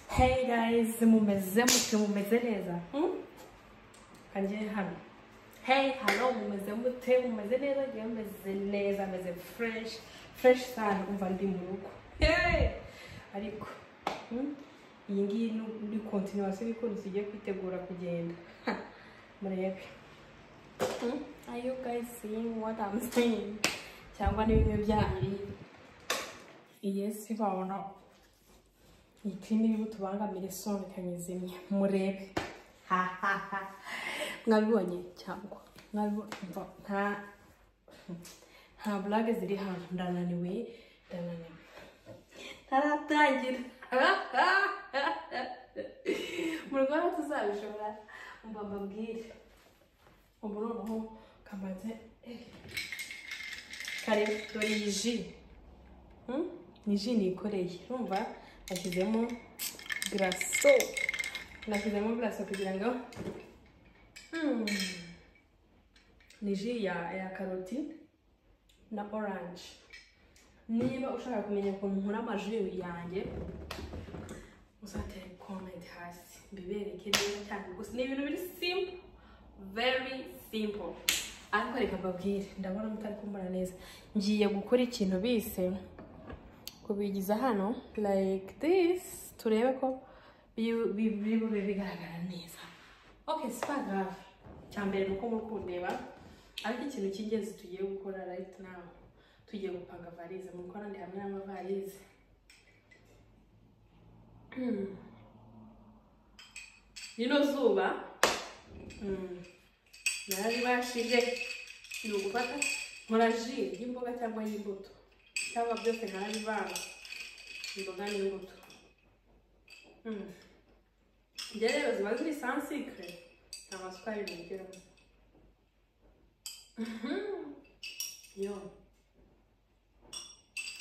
Hey guys, mumeze mute mumeze neza Hmm? kanjye hano hey hano mumeze mute mumeze neza ngewe meze neza meze fresh fresh sana umva ndi mu rugo Hey! ariko hmm? iyi ngiyi ni- ni continuation y'ukuntu tugiye kwitegura kugenda Ha! murebe Hmm? are you guys seeing what I'm saying cyangwa ni bimwe byanyu yes babona iki ni bibi tubangamire soni kanyizimye murebe hahaha mwabibonye cyangwa mwabibonye mva- nta nta burage ziri hano ndananiwe ndananiwe ntaratangira mu rwanda tuzabishobora mba mbabwire ubu noneho kamaze kare dore iyi ji Hmm? ni ji nikoreye urumva nashyizemo garaso nashyizemo garaso kugira ngo Hmm. ni ji ya, ya karoti na oranje niba ushaka kumenya ukuntu nkora amaji yanjye uzatere komenti hasi mbibereke neza cyane gusa ni ibintu biri simple very simple ariko reka mbabwire ndabona mutari kumbona neza ngiye gukora ikintu bise kubigiza hano like this turebe ko bi- bi- biri bube bigaragara neza okay sipagav cya mbere ni uko muri kundeba ariko ikintu cy'ingenzi tugiye gukora right now tugiye gupanga varize muri ko nandi hamwe n'amavarize Hmm. rino zuba hmm, nararibashije ni ugufata nkora ji y'imboga cyangwa y'imbuto cyangwa byose nkarabivanga imboga n'imbuto Hmm. Njye rero ziba ziri sansikire nta masukari nigiramo yo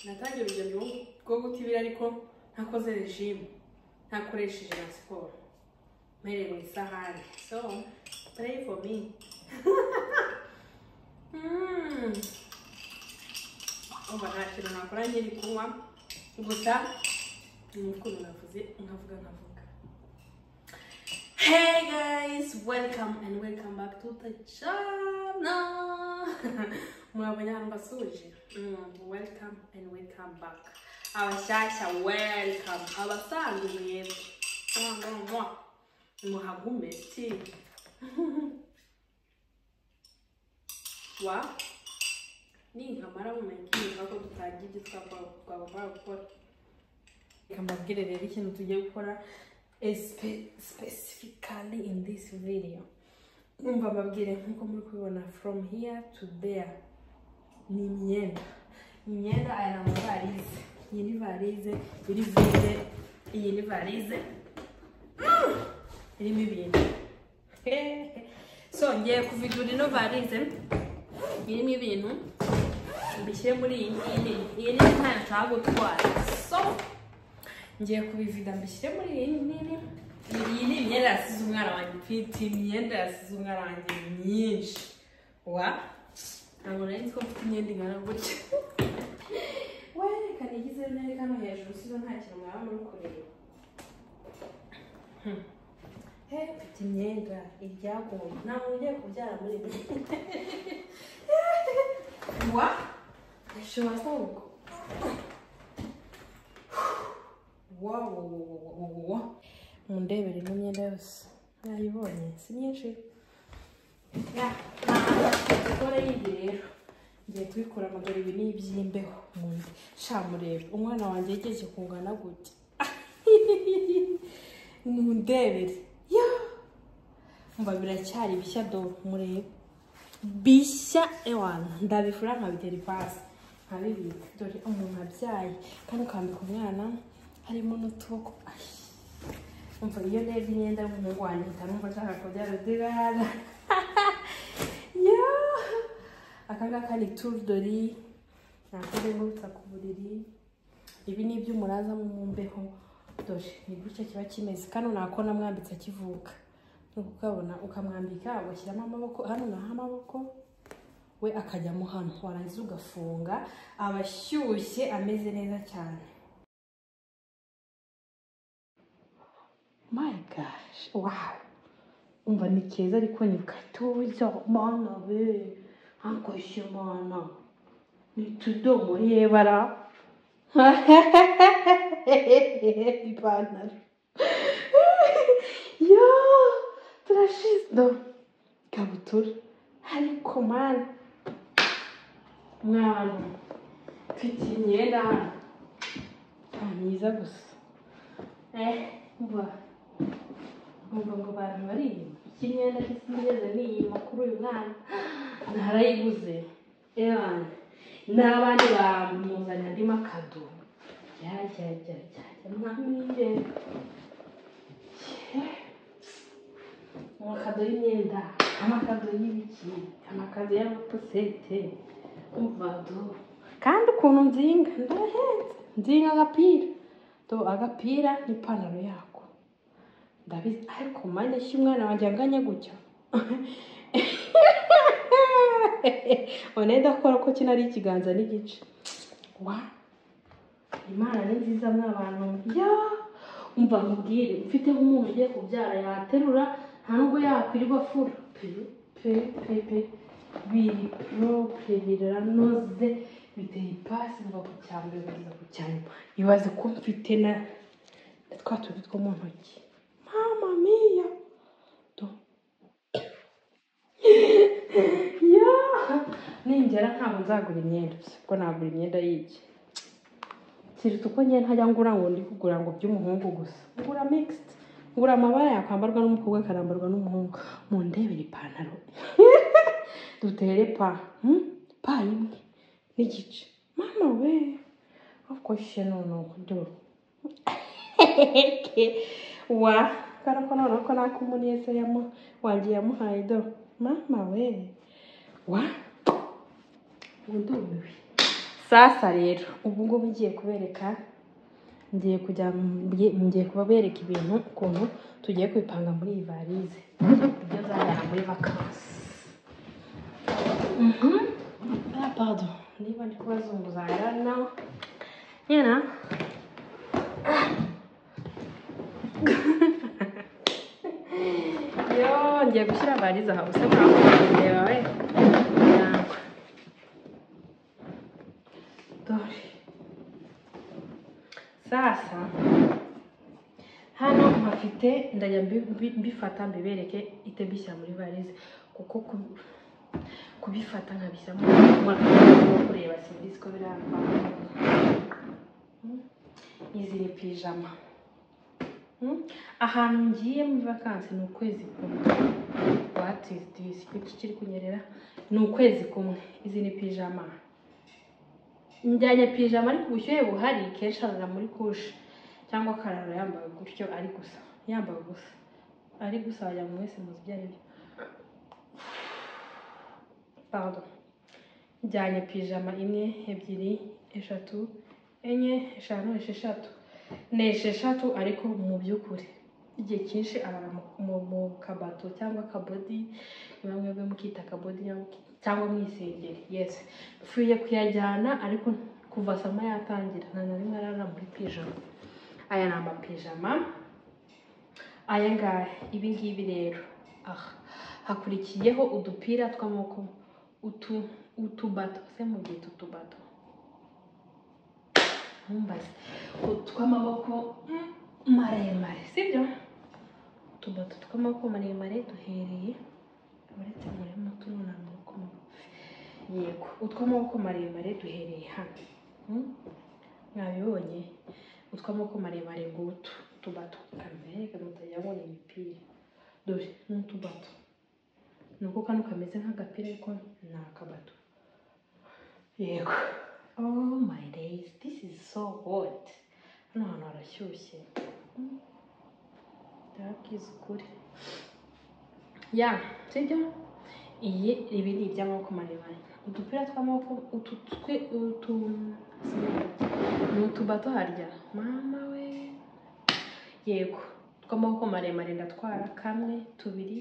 natangiye urugendo rwo- rwo gutibira ariko ntakoze regime ntakoresheje na siporo mpereye mu isahani so pray for me Mm. Umva nta kintu nakora nkiri kunywa gusa ni ukuntu navuze nkavuga nkavuga Hey guys, welcome and welcome back to the channel. Mwabonye hano basuje. Mm, welcome and welcome back. Abashyashya welcome. Abasanzwe mwebwe. Mwa, mwa, mwa. Muhagume ti. Wa. Ninkamara mu mengi ko tutagira ibyo twakora twagomba gukora. Reka mbabwire rero ikintu tugiye gukora espe- specifically in this video umva mbabwire nk'uko muri kubibona from here to there ni imyenda imyenda aya ni amavarize iyi ni varize iri vide iyi ni varize Mm! irimo ibintu so ngiye kuvidura ino varize irimo ibintu mbishyire muri iyi ngiyi nini iyi nini ntayo nshaka gutwara so ngiye kubivida mbishyire muri iyi nini iyi ni imyenda yasize umwana wanjye mfite imyenda yasize umwana wanjye myinshi wa ntabwo nari nzi ko mfite imyenda ingana gutya werekana igize nari hano hejuru sizo nta kintu mwaba muri kureba Hmm. he mfite imyenda iryagomba nta muntu ugiye kubyara muri ibi wa ashobora kuba ubwo wowowowowowowo mundebere ino myenda yose mwayibonye si myinshi Ya, gukora yindi rero ngiye kubikura amaguru ibi ni iby'imbeho Mu- sha murebe umwana wanjye yigeze kungana gute mundebere ya mba biracyari bishya do murebe bishya ewana ndabifura nkabitera ipasi nkabibika dore umuntu abyaye kandi ukambika umwana harimo n'utuboko Ai. umva iyo ndebye imyenda y'umuhungu wanjye mpita numva nshaka kubyara undi mwana Yo! aka ngaka ni turudori nakoze ngutsa ku buriri ibi ni iby'umuraza mu mbeho dore ni gutya kiba kimeze kano nako namwambitse akivuka Nuko ukabona ukamwambika ugashyiramo amaboko hano naho amaboko we akajyamo hano warangiza ugafunga aba ashyushye ameze neza cyane my gosh wow umva ni keza ariko ni gatoya mana be nkakoshye mana ni utudomo yebara ipantaro yo turashize ikabutura ariko mana mwana mfite imyenda hano nta myiza gusa eh mva mva ngo abantu bariyima iki myenda kisimeza niyima kuri uyu mwana narayiguze ebana n'abandi bamuzanye andi makado jya jya jya mwamire amakado y'imyenda amakado y'ibiki amakado y'amapusete umvado kandi ukuntu nzinga ndahenze nzinga agapira do agapira n'ipantaro yako ndabizi ariko mane si umwana wanjye anganya gutya oneda akora ko kino ari ikiganza n'igice wa imana ni nziza mw'abantu ya umva mubwire mfite nk'umuntu ugiye kubyara yaterura nta nubwo yakwirirwa afura pe pe pe pe biri propre biranoze biteye ipasi biva ku cya mbere bigeza ku cya nyuma ibaze ko mfite na twa tundi two mu ntoki mama miya do ya ningera ntabwo nzagura imyenda gusa kuko nagura imyenda y'iki kiruta uko njye ntajya ngura ngo ndi kugura ngo by'umuhungu gusa ngura mixed ngura amabara yakwambarwa n'umukobwa akambarwa n'umuhungu mu ndebere ipantaro dutere pa hmm? pa imwe n'igice mama we akoshe noneho dore wa kandi ko noneho ko nako umuneza yamu wanjye yamuhaye dore mama we wa ngo ndumiwe sasa rero ubu ngubu ngiye kubereka ngiye kujya mgiye- ngiye kubereka ibintu ukuntu tugiye kubipanga muri iyi varize ibyo nzajyana muri vakansi Ah, pardon. Niba ndi kubazunguza I don't know. You know. Yo, ngiye gushyira varize aha gusa murabona we. Yangwa. Dore. Sasa hano mpafite ndajya mbi- mbi- mbifata mbibereke ite mbishyira muri varize kuko ku- kubifata nkabishyira mu mwaka wo kureba serivisi ko biramba izi ni pijama Hmm? ahantu ngiye muri vakansi ni ukwezi kumwe what is this kuki kiri kunyerera ni ukwezi kumwe izi ni pijama njyanye pijama ariko ubushyuhe buhari kenshi arara muri kushe cyangwa akarara yambaye gutyo ari gusa yambaye gusa ari gusa wagira ngo mwese muzi ibyo ari byo pardon njyanye pijama imwe ebyiri eshatu enye eshanu esheshatu ni esheshatu ariko mu by'ukuri igihe cyinshi arara mu- mu mu kabato cyangwa akabodi niba mwebwe mukita akabodi nyangwa- cyangwa mwisengeri yes mfuye kuyajyana ariko kuva sama yatangira nta na rimwe arara muri pijama aya ni amapijama aya ngaya ibi ngibi rero aha hakurikiyeho udupira tw'amaboko utu utubato se mu gihe utubato ntumbaze utw'amaboko mm, maremare sibyo utubato tw'amaboko maremare duhereye uretse murimo tunura amaboko magufi yego utw'amaboko maremare duhereye hano Mm? mwabibonye utw'amaboko maremare ngutu utubato kamere kamutajya abona imipira dore ni utubato ni uko kano kameze nk'agapira ariko ni akabato yego oh my days this is so hot hano hantu harashyushye Mm. ndababwiza ukuri ya sibyo iyi ibi ni iby'amaboko maremare udupira tw'amaboko utu twe utu ni utubato harya mama we yego tw'amaboko maremare ndatwara kamwe tubiri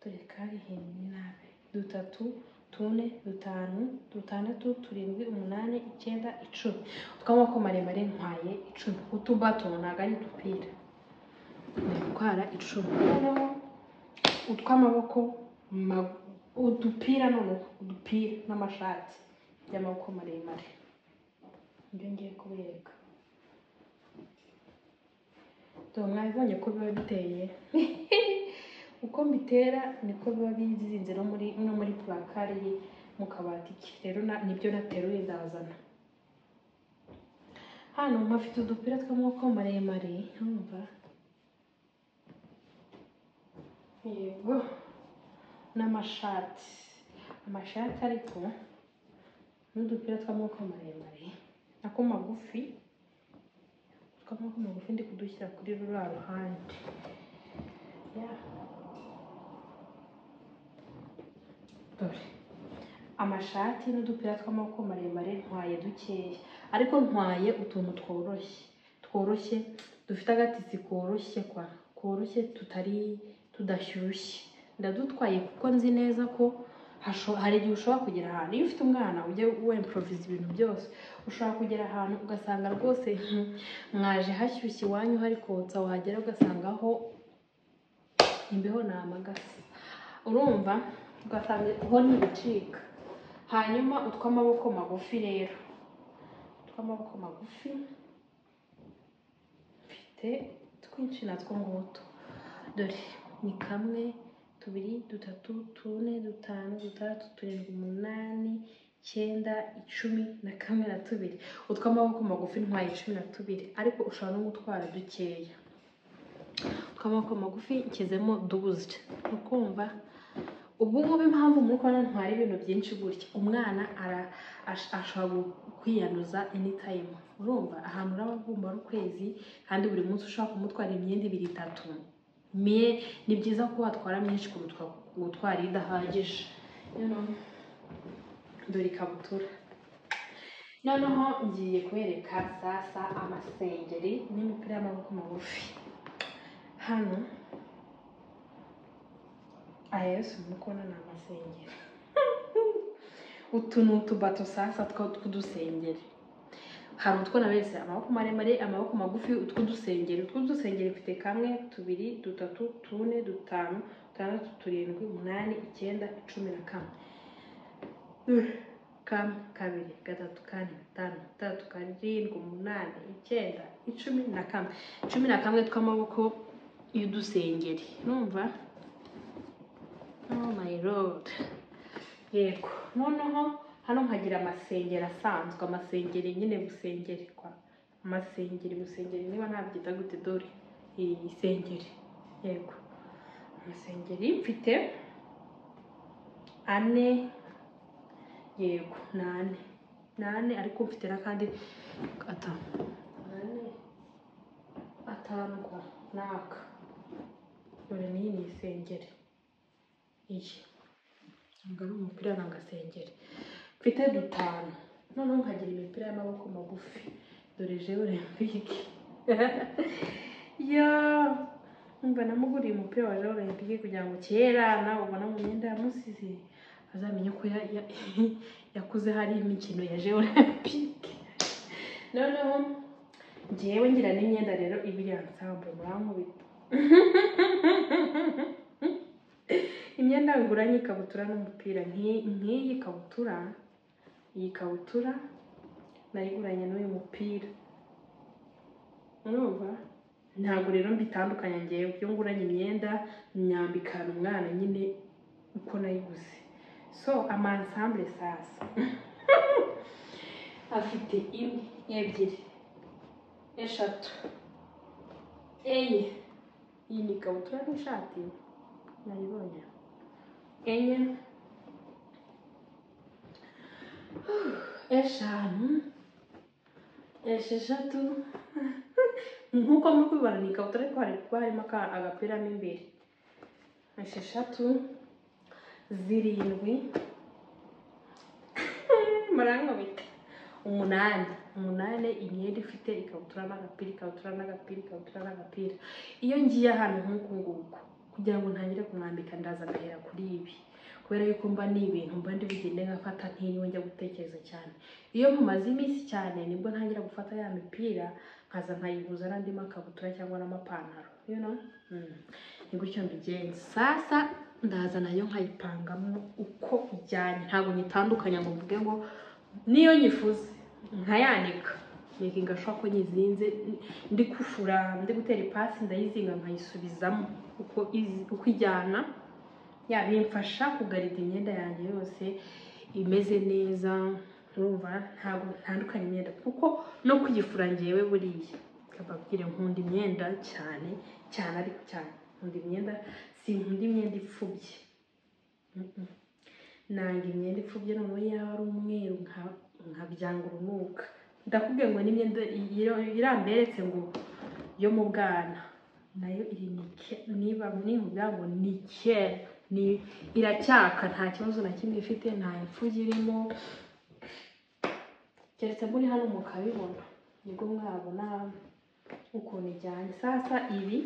dore kari hirya nabi dutatu tune dutanu dutandatu turindwi umunani icyenda icumi utw'amaboko maremare ntwaye icumi utubato ntabwo ari udupira ni gutwara icumu noneho utw'amaboko ma- udupira noneho udupira n'amashati by'amaboko maremare ibyo ngiye kubereka dore mwabibonye ko biba biteye uko mbitera niko biba bizinze no muri no muri purakari iri mu kabati ke rero na- nibyo nateruye ndazana hano mpafite udupira tw'amaboko maremare urumva yego n'amashati amashati ariko n'udupira tw'amaboko maremare ako magufi tw'amaboko magufi ndi kudushyira kuri ruriya ruhande Ya. dore amashati n'udupira tw'amaboko maremare ntwaye dukeya ariko ntwaye utuntu tworoshye tworoshye dufite agatisi koroshye kwa koroshye tutari tudashyushye ndadutwaye kuko nzi neza ko hasho- hari igihe ushobora kugera ahantu iyo ufite umwana ujya wemproviza ibintu byose ushobora kugera ahantu ugasanga rwose "Hmm, mwaje hashyushye iwanyu hari kotsa wagera ugasanga aho imbeho ni amagasi urumva ugasanga ho ni gucika hanyuma utw'amaboko magufi rero utw'amaboko magufi mfite twinshi natwo ngutu dore ni kamwe tubiri dutatu tune dutanu dutandatu turindwi umunani icyenda icumi na kamwe na tubiri utw'amaboko magufi ntwaye cumi na tubiri ariko ushobora no gutwara dukeya tw'amaboko magufi nshyizemo duzwi ni ukumva ubwo ngubu impamvu muri kubona ntwara ibintu byinshi gutya umwana ara- ash- ashobora kwiyanduza anytime urumva ahantu uraba ugomba ari ukwezi kandi buri munsi ushobora kumutwara imyenda ibiri itatu mye ni byiza ko watwara myinshi kuruta gutwara idahagije noneho dore ikabutura noneho ngiye kubereka sasa amasengeri n'imipira y'amaboko magufi hano aya yose muri kubona ni amasengeri utu ni utubato sasa two- tw'udusengeri hari utwo naberetse amaboko maremare amaboko magufi utw'udusengeri utw'udusengeri mfite kamwe tubiri dutatu tune dutanu dutandatu turindwi umunani icyenda icumi na kamwe Ugh, kamwe kabiri gatatu kane gatanu gatandatu karindwi umunani icyenda icumi na kamwe cumi na kamwe tw'amaboko y'udusengeri numva oh my lord yego noneho hano nkagira amasengeri asanzwe amasengeri nyine busengeri kwa amasengeri busengeri niba ntabyita gute dore iyi sengeri yego amasengeri mfite ane yego ni ane ni ane ariko mfite n'akandi atanu ane atanu kwa n'aka dore n'iyi ni isengeri iyi ntabwo ari umupira ni agasengeri mfite dutanu noneho nkagira imipira y'amaboko magufi dore jewe olempike yo mba namuguriye umupira wa jewe olempike kugira ngo kera nawe ubona mu myenda ya musizi azamenye ko ya- ya- yakuze hari imikino ya jewe olempike noneho ngewe ngira n'imyenda rero iba iri ansambure murankubita imyenda nguranye ikabutura n'umupira Nk'i- nk'iyi kabutura iyi kabutura nayiguranye n'uyu mupira urumva ntabwo rero mbitandukanya ngewe iyo nguranye imyenda nyambikana umwana nyine uko nayiguze so amansambure sasa afite imwe ebyiri eshatu enye iyi ni ikabutura n'ishati nayibonye enye eshanu esheshatu nk'uko muri kubibona ni ikabutura ariko hari kuba harimo aka- agapira mo imbere esheshatu zirindwi murankubita umunani umunani imyenda ifite ikabutura n'agapira ikabutura n'agapira ikabutura n'agapira iyo ngiye ahantu nk'uku nguku kugira ngo ntangire kumwambika ndaza agahera kuri ibi kubera yuko mba ni ibintu mba ndi bugende ngafata ntiriwe njya gutekereza cyane iyo mumaze iminsi cyane nibwo ntangira gufata ya mipira nkaza nkayiguza n'andi makabutura cyangwa n'amapantaro you know? Mm. ni gutyo mbigenza sasa ndaza nayo nkayipangamo uko ijyanye ntabwo nyitandukanya ngo mvuge ngo niyo nyifuze nkayanika mekinga ashobora ko nyizinze ndi kufura ndi gutera ipasi ndayizinga nkayisubizamo uko izi- uko ijyana ya bimfasha kugarida imyenda yanjye yose imeze neza urumva ntabwo ntandukanye imyenda kuko no kuyifura ngewe buriya kababwire nkunda imyenda cyane cyane ariko cyane nkunda imyenda sinkunda imyenda ipfubye Mm-mm. nanga imyenda ipfubye noneho yaba ari umweru nka- nkabyanga urunuka ndakubwiye ngo n'imyenda iro- iramberetse ngo yo mu bwana nayo iri nike niba nihuga ngo nike ni iracyaka nta kibazo na kimwe ifite nta impfuge irimo keretse muri hano mukabibona nibwo mwabona ukuntu ijyanye sasa ibi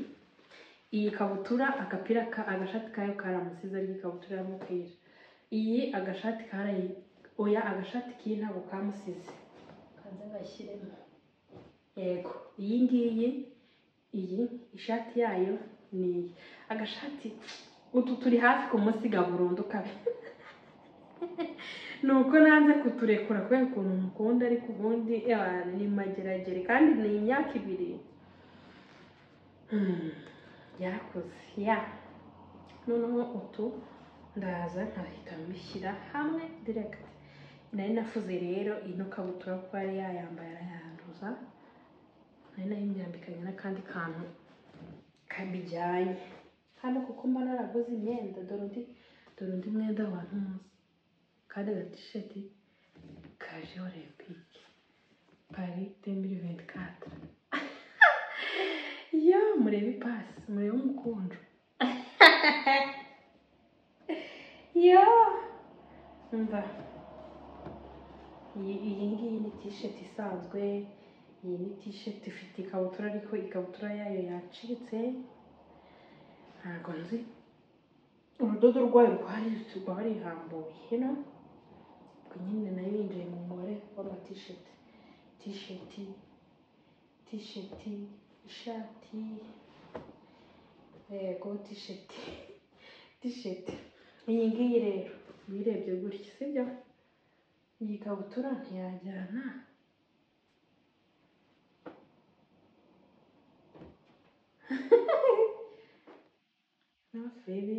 iyi kabutura agapira ka agashati kayo karamusize ari ikabutura y'umupira iyi agashati karayi oya agashati k'iyi ntabwo kamusize kanze ngashyiremo yego iyi ngiyi iyi ishati yayo ni iyi agashati utu turi hafi kumusiga burundu kabi ni uko nanze kuturekura kubera ukuntu mukunda ariko ubundi eh, ni mageragere kandi ni imyaka ibiri Hmm, yarakoze ya noneho utu ndaza nkahita mbishyira hamwe direct nari nafuze rero ino kabutura kuko yari yayambaye arayanduza nari nayimyambikanye n'akandi kantu kabijyanye hano kuko mba naraguze imyenda dore undi dore undi mwenda wa ntuzi kandi aga tisheti kaje olympique paris 2024 ya murebe ipasi murebe umukunjo ya umva iyi iyi ngiyi ni tisheti isanzwe iyi ni tisheti ifite ikabutura ariko ikabutura yayo yacitse ntabwo nzi urudodo rwayo rwari rwarihambuye hino ubwo nyine nayo yinjiye mu mubare w'amatisheti tisheti tisheti ishati yego tisheti tisheti iyi ngiyi rero uyirebye gutya sibyo iyi kabutura ntiyajyana no baby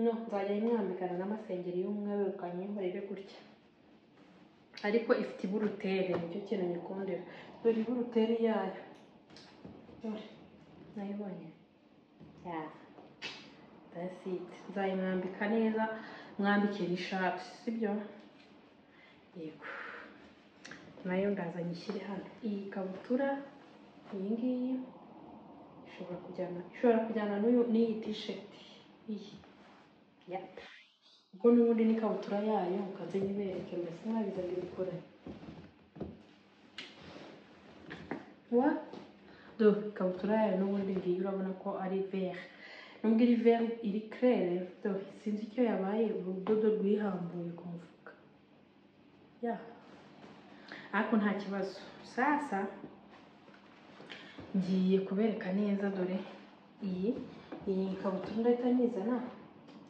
no nzajya imwambikana n'amasengeri y'umweru ukanyihorere gutya ariko ifite iburutere nicyo kintu nyikundira dore iburutere yayo dore nayibonye ya that's it nzayimwambika neza mwambikira ishati sibyo yego nayo ndaza nyishyire hano iyi kabutura iyi ngiyi ishobora kujyana ishobora kujyana n'uyu n'iyi tisheti iyi ya ubwo n'ubundi n'ikabutura yayo mukaze nyibereke mbese mwabiza mbikore wa do ikabutura yayo n'ubundi ngiyi urabona ko ari vere nubwo iri vere iri kerere do sinzi icyo yabaye urudodo rwihambuye ku mufuka ya ariko nta kibazo sasa ngiye kubereka neza dore iyi iyi ikabutura ndahita nyizana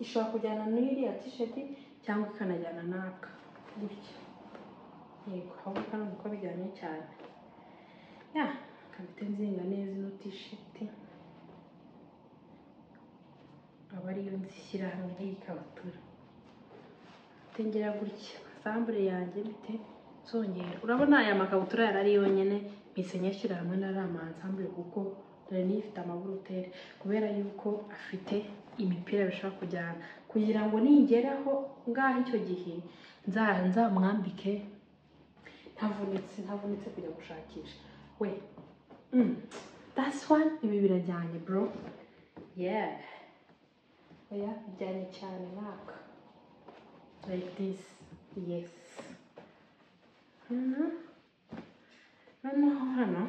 ishobora kujyana n'iriya tisheti cyangwa ikanajyana n'aka gutya yego ahubwo kano niko bijyanye cyane ya kabite nzinga neza ino tisheti aba ariyo nzishyira hamwe n'iyi kabutura tengera gutya sambure yanjye bite zongera urabona aya makabutura yari ari yonyine mpise nyashyira hamwe na rama ansambure kuko dore niyo ifite amaburutere kubera yuko afite imipira bishobora kujyana kugira ngo ningeraho ngaho icyo gihe nza- nzamwambike ntavunitse ntavunitse kujya gushakisha we mm. that's one ibi birajyanye bro yeah oya bijyanye cyane mwaka like this yes hano noneho hano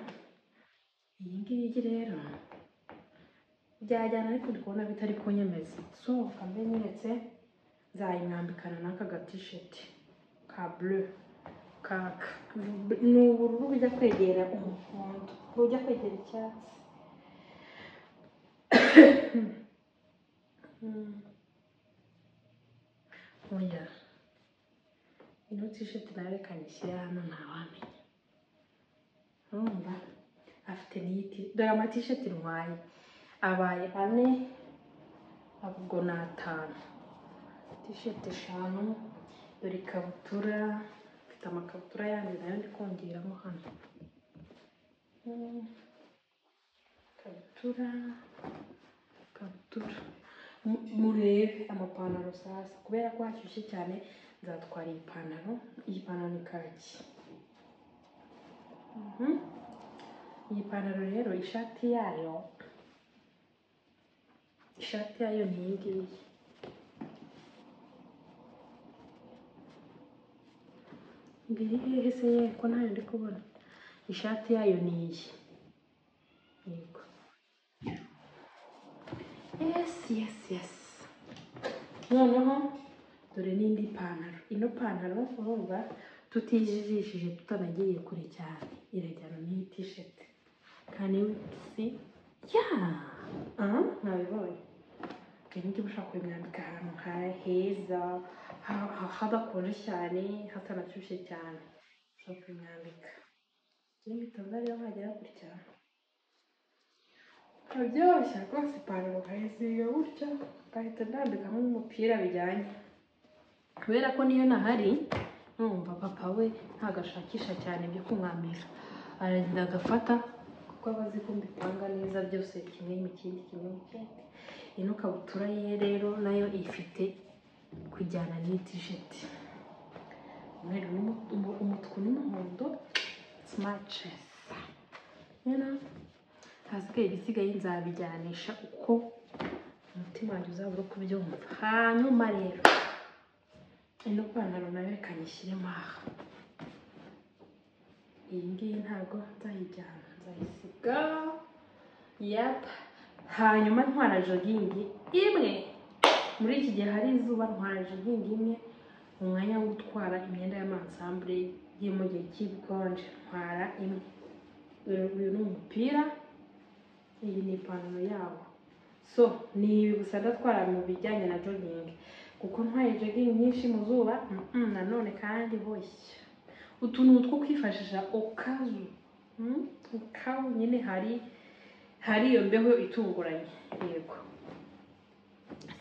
iyi ngiyi rero byajyana ariko ndi kubona bitari kunyemeza so kambe nyeretse nzayimwambikana n'aka gatisheti ka bleu kaka ni ubururu bujya kwegera umuhondo ntujya kwegera icyatsi oya ino tisheti nawe kanishyira hano ntawamenya urumva afite n'iyiti dore amatisheti ntwaye abaye ane ubwo ni atanu tisheti eshanu dore ikabutura mfite amakabutura yandi nayo ndi kongeramo hano Mm. ikabutura ikabutura Mu- murebe amapantaro sasa kubera ko hashyushye cyane nzatwara iyi pantaro iyi pantaro ni kaki Mhm. iyi pantaro rero ishati yayo ishati yayo ni iyi ngiyi mbere hehe se ye ko ntayo ndi kubona ishati yayo ni iyi yego yesi yesi yesi noneho dore n'indi pantaro ino pantaro urumva tutijijishije tutanagiye kure cyane irajyana n'iyi tisheti kani si ya aha nabibonye iyi ngiyi ushobora kubimwambika ahantu ha heza ha- ha- hadakonje cyane hatanashyushye cyane ushobora kubimwambika niba bitazariyo wagera gutya birabyoshye rwose ipantaro ukayizinga gutya ugahita ndambikamo umupira bijyanye kubera ko niyo nahari numva papa we ntagashakisha cyane ibyo kumwambira aragenda agafata kuko aba azi ko mbipanga neza byose kimwe mu kindi kimwe mu kindi ino kabutura ye rero nayo ifite kujyana n'iyi tisheti umweru n'umu- umu- umutuku n'umuhondo simaticesi hasigaye ibisigaye nzabijyanisha uko umutima wanjye uzaba uri kubyumva hanyuma rero ino pantaro nayo reka nyishyiremo aha iyi ngiyi ntabwo nzayijyana nzayisiga yapa hanyuma ntwara jogingi imwe muri iki gihe hari izuba ntwara jogingi imwe mu mwanya wo gutwara imyenda y'amansambure yo mu gihe cy'ibikonje ntwara imwe uyu uyu ni umupira iyi ni ipantaro yabo so ni ibi gusa ndatwara mu bijyanye na jogingi kuko ntwaye jogingi nyinshi mu zuba mm-mm, nanone kandi boshye utu ni utwo kwifashisha okazu mm? okazu nyine hari hari iyo mbeho itunguranye yego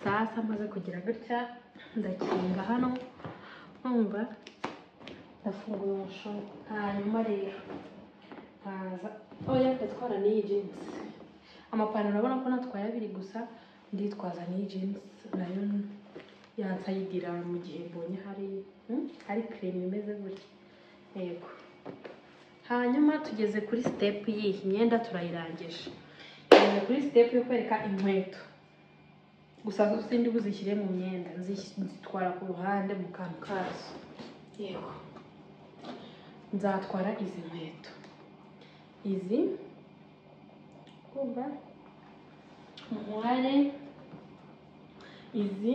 sasa maze kugira gutya ndakinga hano numva ndafungura umushumi hanyuma rero nkaza oya ndatwara n'iyi jinsi amapantaro urabona ko natwaye abiri gusa nditwaza n'iyi jinsi nayo yansayidira mu gihe mbonye hari hmm? hari kireme imeze gutya yego hanyuma tugeze kuri sitepu y'iyi myenda turayirangije tugeze kuri sitepu yo kwereka inkweto gusa zo sindi buzishyire mu myenda nzis- nzitwara ku ruhande mu kantu kazo yego nzatwara izi nkweto izi kumva umubare izi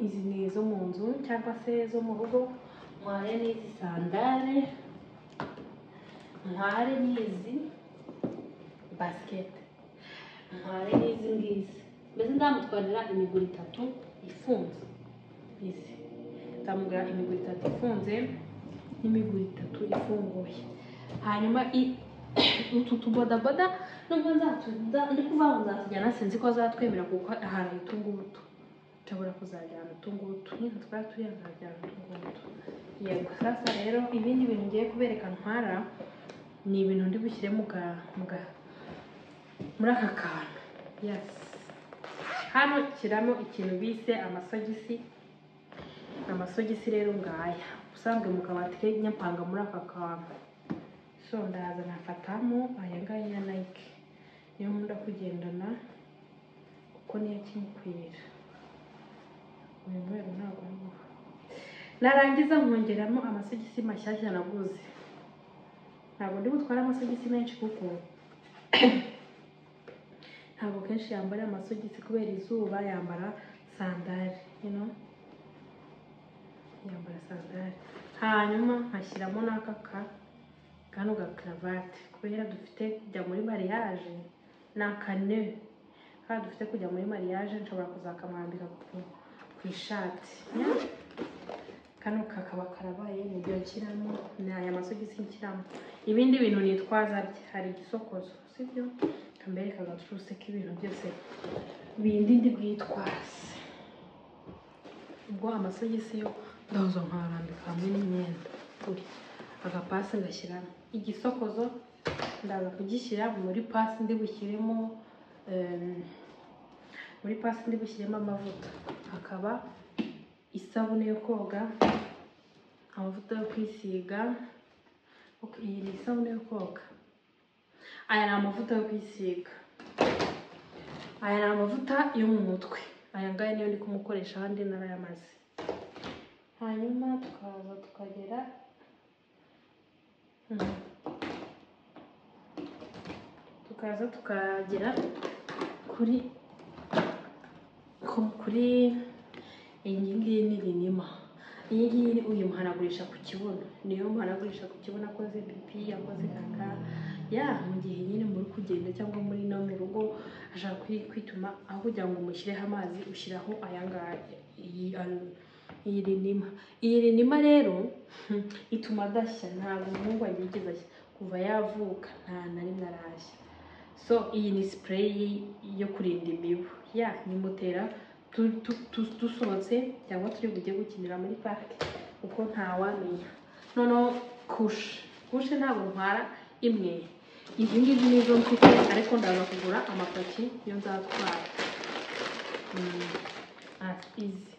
izi ni izo mu nzu cyangwa se zo mu rugo mware n'izi sandare mware n'izi basiketi mware n'izi ngizi mbese nzamutwarira imiguru itatu ifunze izi nzamugura imiguru itatu ifunze n'imiguru itatu ifunguye hanyuma i- utu tubodaboda nubwo nzatu nza- ndi kuvuga ngo nzatujyana sinzi ko azatwemera kuko ahantu utungutu nshobora kuzajyana utungutu nyine twari turiya nzajyana utungutu yego sasa rero ibindi bintu ngiye kubereka ntwara ni ibintu ndi bushyire mu ga mu ga muri aka kantu yes hano shyiramo ikintu bise amasogisi amasogisi rero ngaya ubusanzwe mu kabati ke nyapanga muri aka kantu so ndaza nafatamo aya ngaya ya nike niyo nkunda kugendana kuko niyo akinkwira uyu mweru ntabwo ariwo narangiza nkongeramo amasogisi mashyashya naguze ntabwo ndi butware amasogisi menshi kuko ntabwo kenshi yambara amasogisi kubera izuba yambara sandari you know? yambara sandari hanyuma nkashyiramo n'aka ka- kano ga karavate kubera dufite kujya muri mariage ni akane kandi dufite kujya muri mariage nshobora kuzakamwambika ku, ku ishati kano kakaba karabaye nibyo nshyiramo ni aya masogisi nshyiramo ibindi bintu nitwaza bye hari igisokozo sibyo kambereka agacurusi k'ibintu byose bindi ndi bwitwaze ubwo amasogisi yo ndaza nkarambika hamwe n'imyenda gutya agapasi ngashyiramo igisokozo ndaza kugishyira muri pasi ndi bushyiremo em, muri pasi ndi bushyiremo amavuta hakaba isabune yo koga amavuta yo kwisiga Ok, iyi ni isabune yo koga aya ni amavuta yo kwisiga aya ni amavuta yo mu mutwe aya ngaya niyo ndi kumukoresha ahandi narayamaze hanyuma tukaza tukagera Hmm. tukaza tukagera kuri ku- kuri iyi ngiyi ni rinima iyi ngiyi ni- uyu muhanagurisha ku kibuno niyo muhanagurisha ku kibuno akoze pipi akoze kaka ya mu gihe nyine muri kugenda cyangwa muri no mu rugo ashaka kwi- kwituma aho kugira ngo umushyireho amazi ushyiraho aya ngaya iyi ari- iyi rinima iyi rinima rero hmm, ituma adashya ntabwo umuhungu yigeze ashya kuva yavuka nta na rimwe arashya so iyi ni sipureyi yo kurinda imibu ya nimutera tu- tu- tu- dusohotse cyangwa turi bujye gukinira muri parike kuko ntawamenya noneho kushe kushe ntabwo ntwara imwe izi ngizi nizo mfite ariko ndaza kugura amapaki yo nzatwara Mm, ah, izi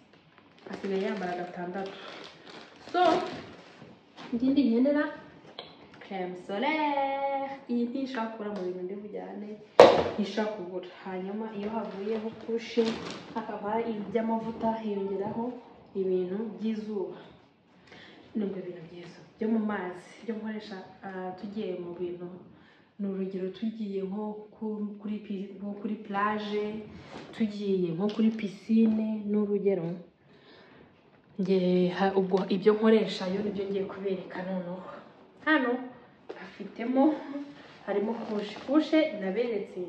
asigaye yambara gatandatu so ngindi ngendera creme solaire iyi ntishaka kugura mu bintu ndi bujyane ntishaka kugura hanyuma iyo havuyeho kushe hakaba iby'amavuta hiyongeraho ibintu by'izuba nubwo ibintu byiza byo mu mazi byo gukoresha ah, tugiye mu bintu ni urugero tugiye nko ku- kuri pi- nko kuri plage tugiye nko kuri pisine ni urugero Nge- ha- ubwo ibyo nkoresha yo nibyo ngiye kubereka noneho hano hafitemo harimo kushe kushe naberetse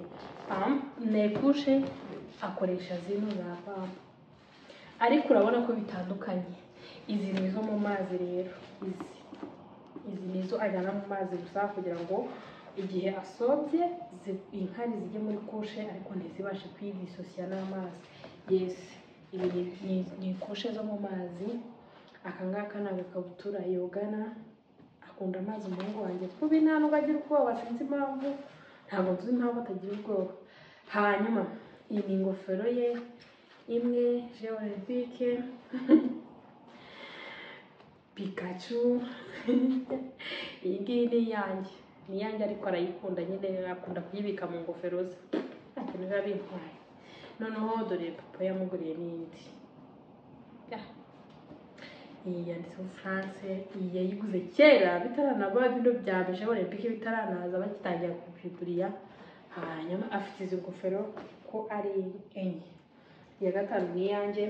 pam ne kushe akoresha zino za pam ariko urabona ko bitandukanye izi ni izo mu mazi rero izi izi ni izo ajyana mu mazi gusa kugira ngo igihe asobye zi- inkari zijye muri kushe ariko ntizibashe kwidisosiya n'amazi yesi ibi ni- ni- ni kushe zo mu mazi aka ngaka ni agakabutura yogana akunda amazi umuhungu wanjye kubi nta nubwo agira ubwoba sinzi impamvu ntabwo nzi impamvu atagira ubwoba hanyuma iyi ni ingofero ye imwe jewe olympique pikachu iyi ngiyi ni iyanjye ni iyanjye ariko arayikunda nyine akunda kuyibika mu ngofero ze akenera biba bintwaye noneho dore papa yamuguriye n'indi Ya. iyi yanditseho france iyi yayiguze kera bitaranaba bino bya bije olympique bitaranaza bagitangira kubigurira hanyuma afite izi ngofero ko ari enye iya gatanu ni iyanjye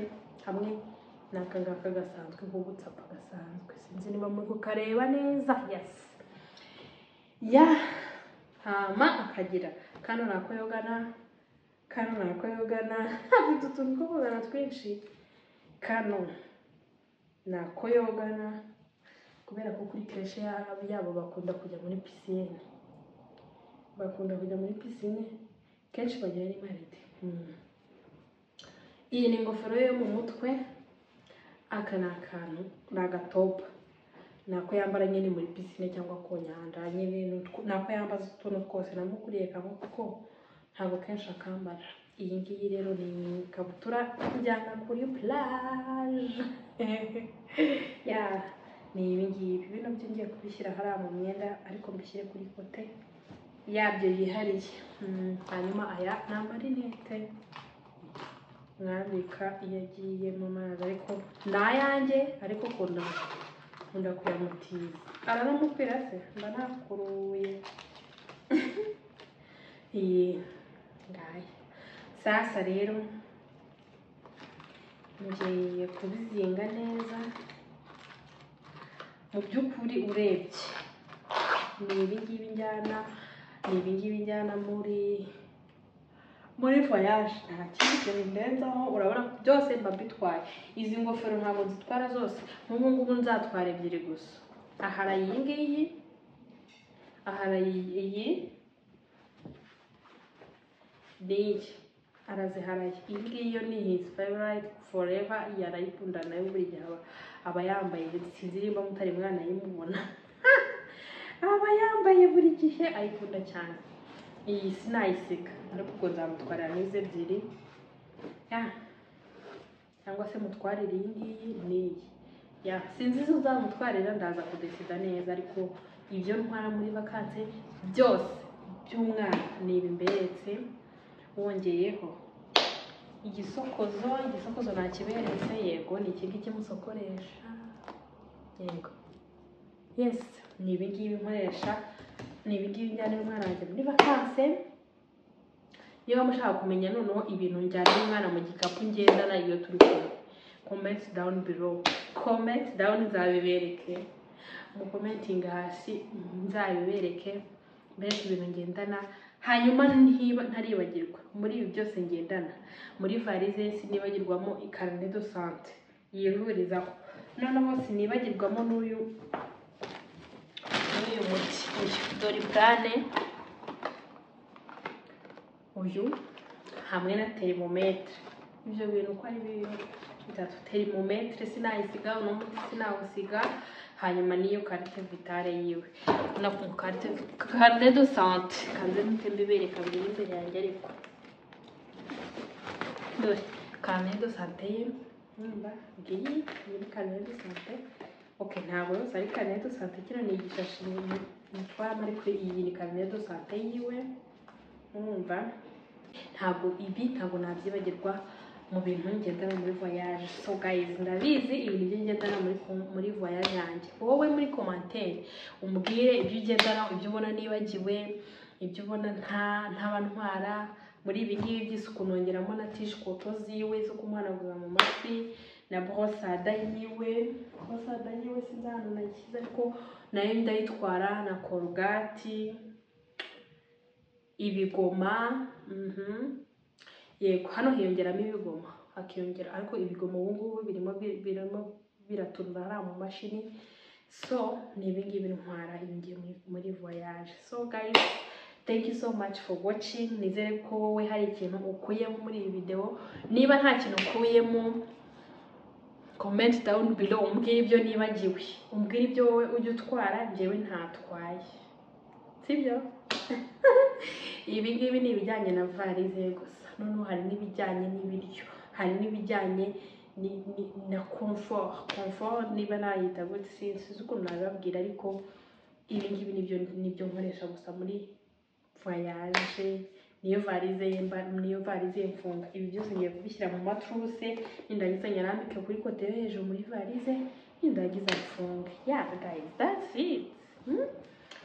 hamwe n'aka ngaka gasanzwe k'ugutsapa gasanzwe sinzi niba muri kukareba neza yasi ya hama akagira kano ni ako yogana kano ni ako yogana afite utuntu two kugana twinshi kano ni ako yogana kubera ko kuri kereshe yabo yabo bakunda kujya muri pisine bakunda kujya muri pisine kenshi bagira n'imaride Mm. iyi ni ingofero yo mu mutwe aka ni akantu ni agatopu ni ako yambara nyine muri pisine cyangwa ku nyanja nyine ni utwo- ni ako yambaza utuntu twose namukuriye kamwe kuko ntabwo kenshi akambara iyi ngiyi rero ni ikabutura njyana kuri plage ya ni ibi ngibi bino byo ngiye kubishyira hariya mu myenda ariko mbishyire kuri kote yabyo yihariye Mm, hanyuma aya ni amarinete mwambika iyo agiye mu mazi ariko ni ayanjye ariko kunda kunda kuyamutiza aranamupira se mba nakuruye iyi ngaya sasa rero ngiye kubizinga neza mu by'ukuri urebye ni ibingibi njyana ni ibingibi njyana muri muri voyage nta kindi kintu ndenzaho urabona ko byose mba mbitwaye izi ngofero ntabwo zitwara zose nk'ubu ngubu nzatwara ebyiri gusa ahara iyi ngiyi ahara iyi n'iyi araziharaye iyi ngiyi yo ni his favorite forever iyi arayikunda nayo buri gihe aba- aba yambaye sinzi niba mutari mwana yimubona aba yambaye buri gihe ayikunda cyane iyi sinayiseka ariko ubwo nzamutwarira n'izi ebyiri ya cyangwa se mutwarire iyi ngiyi n'iyi ya sinzi izo uzamutwarira ndaza kudesida neza ariko ibyo ntwara muri vakanse byose by'umwana ni ibi mberetse wongeyeho igisokozo igisokozo nakiberetse yego ni iki ngiki musokoresha yego yes ni ibi ngibi nkoresha ni ibi ngibi njyana umwana wanjye muri vakanse niba mushaka kumenya noneho ibintu njyana umwana mu gikapu ngendana iyo turi kumwe comment down below comment down nzabibereke mu commenting hasi nzabibereke mbese ibintu ngendana hanyuma ntiba ntaribagirwa muri ibi byose ngendana muri varize sinibagirwamo ikarine do sante yivurizaho noneho sinibagirwamo n'uyu n'uyu muti uyu doribwane uyu hamwe na terimometere ibyo bintu uko ari bibiri bitatu terimometere sinayisiga uno muti sinawusiga hanyuma n'iyo karite vitale yiwe na ku karite karite do sante kanze muti mbibereka biri imbere yanjye ariko dore karine do sante ye nimba ngiyi muri karine do sante ok ntabwo yose ari karine do sante kino ni igishashi nitwaramo ariko iyi ni karine do sante yiwe mwumva ntabwo ibi ntabwo nabyibagirwa mu bintu ngendana muri voyage so guys ndabizi ibintu byo ngendana muri com- muri voyage yanjye wowe muri commentaire umbwire ibyo ugendana ibyo ubona nibagiwe ibyo ubona nta ntabantwara muri ibi ngibi by'isuku nongeramo na tishikoto ziwe zo kumuhanaguza mu matwi na borosada yiwe borosada yiwe sinzi ahantu nashyize ariko nayo ndayitwara na korogati ibigoma mhm. yego hano hiyongeramo ibigoma hakiyongera ariko ibigoma ubu ngubu birimo bi- birimo biraturura hariya mu mashini so ni ibi ngibi ntwara ibi ngibi muri- muri voyage so guys thank you so much for watching nizere ko wowe hari ikintu ukuyemo muri iyi videwo niba nta kintu ukuyemo comment down below umbwire ibyo nibagiwe umbwire ibyo wowe ujya utwara njyewe ntatwaye sibyo ibi ngibi ni ibijyanye na varize gusa noneho hari n'ibijyanye n'ibiryo hari n'ibijyanye ni- ni- na comfort comfort niba nayita gutya si- sinzi ukuntu nabibabwira ariko ibi ngibi nibyo nibyo nkoresha gusa muri voyage niyo varize ye mba- niyo varize ye mfunga ibi byose ngiye kubishyira mu maturuse nindagiza nyarambike kuri kote yo hejuru muri varize nindagiza mfunge yeah guys that's it hmm?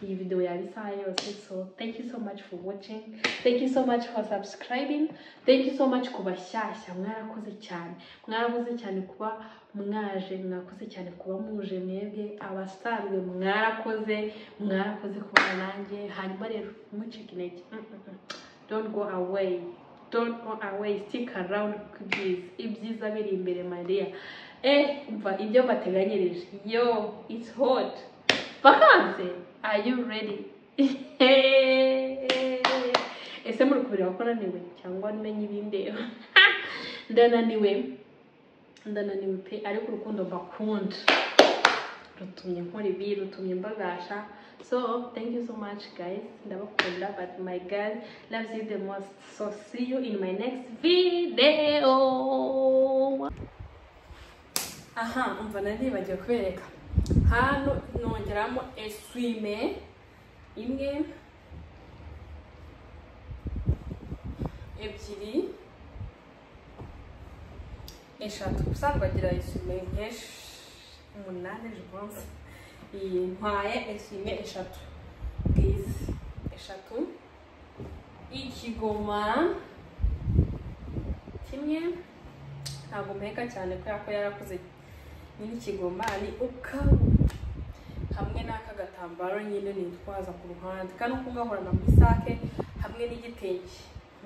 iyi video yaba isaha yose so thank you so much for watching thank you so much for subscribing thank you so much ku bashyashya mwarakoze cyane mwarakoze cyane kuba mwaje mwakoze cyane kuba muje mwebwe abasanzwe mwarakoze mwarakoze kubana nanjye hanyuma rero ntimucike intege Mm, mm, mm. don't go away don't go away stick around ku byiza ibyiza biri imbere mariya eh umva ibyo mbateganyirije yo it's hot vakanse are you ready ese muri kubireba ko naniwe cyangwa nmenye ibindeba ndananiwe ndananiwe pe ariko urukundo mbakunda rutumye nkora ibi rutumye mbagasha so thank you so much guys ndabakunda but my girl loves you the most so see you in my next video aha umva naribagiwe kubereka hano nongeramo eswime imwe ebyiri eshatu ubusanzwe agira esime nk'esh umunani jipanse iyi ntwaye esime eshatu ngizi eshatu ikigoma kimwe ntabwo mpeka cyane kubera ko yarakuze nyine ikigoma ni ukabu hamwe n'aka gatambaro nyine nitwaza ku ruhande kano ko ngahorana muri sake hamwe n'igitenge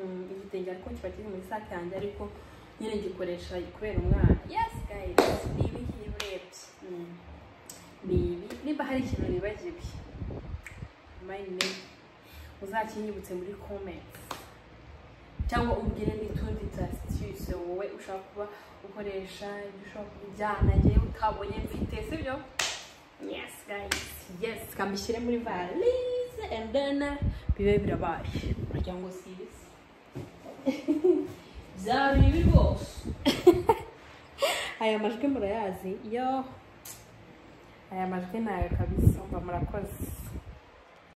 Mm, igitenge ariko kiba kiri muri sake yanjye ariko nyine gikoresha kubera umwana yes guys ni ibiki urebye Mm. ni ibi niba hari ikintu nibagiwe mayine uzakinyibutse muri comments cyangwa ubwire n'utundi tasitise wowe ushaka kuba ukoresha ibyo ushaka kujyana ngewe utabonye mfite sibyo yes guys yes kambishyire muri valise and then bibe birabaye kugira ngo siyizi byari bibi rwose aya majwi murayazi yo aya majwi ni ayo kabisa mba murakoze